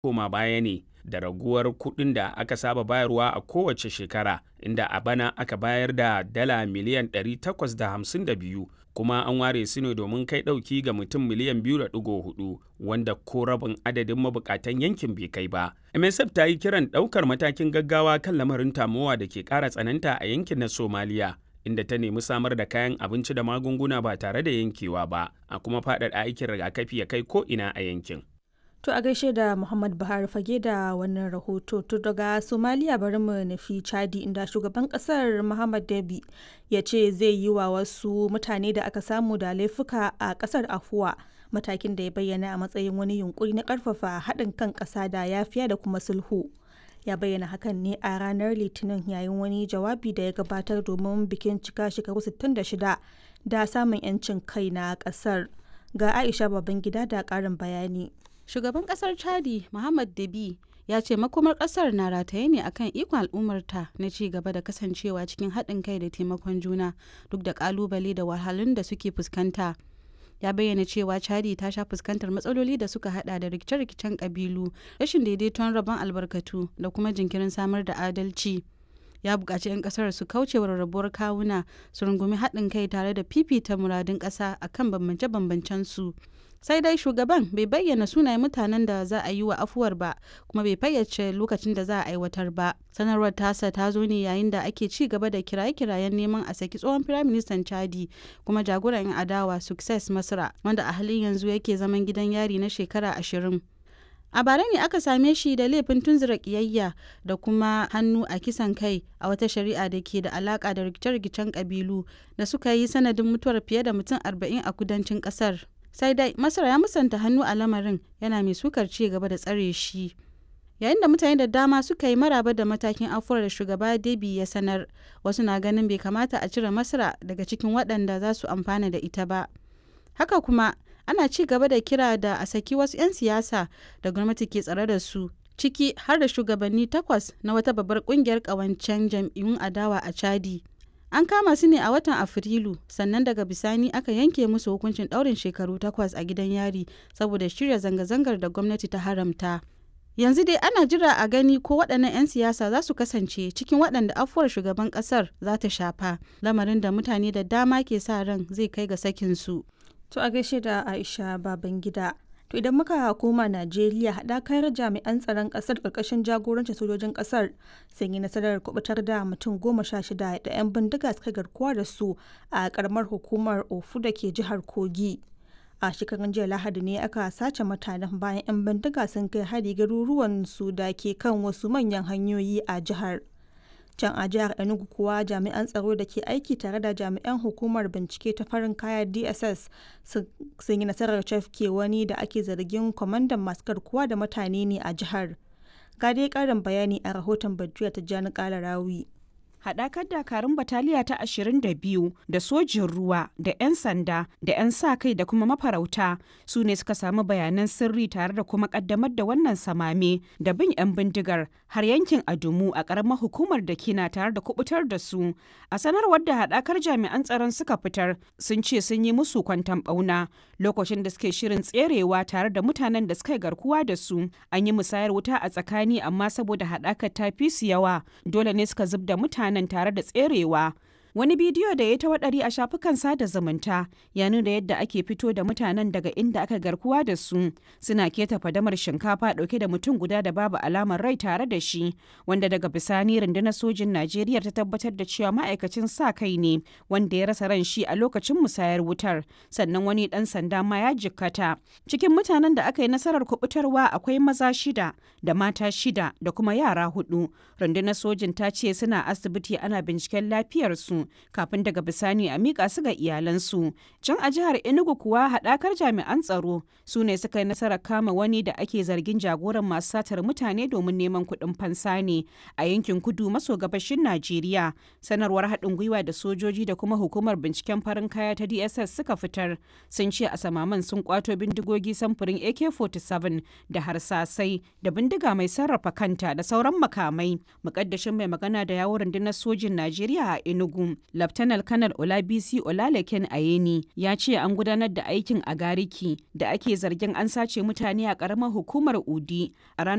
koma baya ne da raguwar kuɗin da aka saba bayarwa a kowace shekara inda a bana aka bayar da dala miliyan 852 kuma an ware su ne domin kai ɗauki ga mutum miliyan 2.4 wanda ko rabin adadin mabukatan yankin bai kai ba. MSF ta yi kiran ɗaukar matakin gaggawa kan lamarin tamowa da ke ƙara tsananta a yankin na Somaliya. inda ta nemi samar da kayan abinci da magunguna ba tare da yankewa ba a kuma faɗaɗa aikin rigakafi ya kai ko ina a yankin. To a gaishe da Muhammad Buhari fage da wannan rahoto to daga Somalia bari mu nufi Chadi inda shugaban kasar Muhammad Dabi ya ce zai yi wa wasu mutane da aka samu da laifuka a kasar afuwa matakin da ya bayyana a matsayin wani yunkuri na karfafa haɗin kan ƙasa da yafiya da kuma sulhu. Ya bayyana hakan ne a ranar Litinin yayin wani jawabi da ya gabatar domin bikin cika shekaru 66 da samun 'yancin kai na ƙasar. Ga Aisha Babangida da ƙarin bayani. Shugaban kasar Chadi Muhammad Dabi ya ce makomar kasar na rataye ne akan ikon al'ummarta na ci gaba da kasancewa cikin haɗin kai da taimakon juna duk da kalubale da wahalhalun da suke fuskanta. Ya bayyana cewa Chadi ta sha fuskantar matsaloli da suka hada da rikice-rikicen kabilu, rashin daidaiton rabon albarkatu da kuma jinkirin samar da adalci. ya buƙaci 'yan ƙasar su kauce wa rarrabuwar kawuna su rungumi haɗin kai tare da fifita muradun ƙasa akan bambance-bambancen su sai dai shugaban bai bayyana sunayen mutanen da za a yi wa afuwar ba kuma bai fayyace lokacin da za a aiwatar ba sanarwar tasa ta zo ne yayin da ake ci gaba da kiraye-kirayen neman a saki tsohon firaministan chadi kuma jagoran 'yan adawa success masra wanda a halin yanzu yake zaman gidan yari na shekara ashirin a bara ne aka same shi da laifin tunzura kiyayya da kuma hannu a kisan kai a wata shari'a da ke da alaka da rikice-rikicen kabilu da suka yi sanadin mutuwar fiye da mutum arba'in a kudancin kasar sai dai masar ya musanta hannu a lamarin yana mai sukar ci gaba da tsare shi yayin da mutane da dama suka yi maraba da matakin afuwar da shugaba debi ya sanar wasu na ganin bai kamata a cire masara daga cikin waɗanda za su amfana da ita ba haka kuma ana ci gaba da kira da a saki wasu 'yan siyasa da gwamnati ke tsare da su ciki har da shugabanni takwas na wata babbar kungiyar kawancen jam'iyyun adawa a chadi an kama su ne a watan afrilu sannan daga bisani aka yanke musu hukuncin daurin shekaru takwas a gidan yari saboda shirya zanga-zangar da gwamnati ta haramta yanzu dai ana jira a gani ko waɗannan 'yan siyasa za su kasance cikin waɗanda afuwar shugaban ƙasar za ta shafa lamarin da mutane da dama ke sa ran zai kai ga sakinsu To a gaishe da Aisha Babangida. To idan muka koma Najeriya haɗakar jami'an tsaron ƙasar ƙarƙashin jagorancin sojojin ƙasar sun yi nasarar kubutar da mutum goma sha shida da 'yan bindiga suka garkuwa da su a ƙaramar hukumar Ofu da ke jihar Kogi. A shekarun jiya Lahadi ne aka sace mutanen bayan 'yan bindiga sun kai hari garuruwan su da ke kan wasu manyan hanyoyi a jihar. can a jihar enugu kuwa jami'an tsaro da ke aiki tare da jami'an hukumar bincike ta farin kaya dss sun yi nasarar cafke wani da ake zargin kwamandan masu garkuwa da mutane ne a jihar ga dai karin bayani a rahoton bajuya ta jani kala rawi haɗakar dakarun bataliya ta 22 da sojin ruwa da 'yan sanda da 'yan sa kai da kuma mafarauta su ne suka samu bayanan sirri tare da kuma ƙaddamar da wannan samame da bin 'yan bindigar har yankin adumu a ƙaramar hukumar da kina tare da kubutar da su a sanarwar da haɗakar jami'an tsaron suka fitar sun ce sun yi musu kwantan ɓauna lokacin da suke shirin tserewa tare da mutanen da suka garkuwa da su an yi musayar wuta a tsakani amma saboda haɗakar ta fi su yawa dole ne suka zub da mutane nan tare da tserewa. Wani bidiyo da ya ta waɗari a shafukan sada zumunta ya nuna yadda ake fito da mutanen daga inda aka garkuwa da su suna keta fadamar shinkafa ɗauke da mutum guda da babu alamar rai tare da shi wanda daga bisani rundunar sojin Najeriya ta tabbatar da cewa ma'aikacin sa kai ne wanda ya rasa ran shi a lokacin musayar wutar sannan wani ɗan sanda ma ya jikkata. Cikin mutanen da aka yi nasarar kubutarwa akwai maza shida da mata shida da kuma yara hudu. Rundunar sojin ta ce suna asibiti ana binciken lafiyarsu kafin daga bisani a miƙa su ga iyalansu. Can a jihar Enugu kuwa haɗakar jami'an tsaro su ne suka yi nasarar kama wani da ake zargin jagoran masu satar mutane domin neman kuɗin fansa ne a yankin kudu maso gabashin Najeriya. Sanarwar haɗin gwiwa da sojoji da kuma hukumar binciken farin kaya ta DSS suka fitar sun ce a samaman sun kwato bindigogi samfurin AK-47 da harsasai da bindiga mai sarrafa kanta da sauran makamai. Mukaddashin mai magana da yawon rundunar sojin Najeriya a Enugu Laftanar Kanar Olabisi Olalekin Ayeni ya ce an gudanar da aikin a Gariki da ake zargin an sace mutane a ƙaramar hukumar Udi a ranar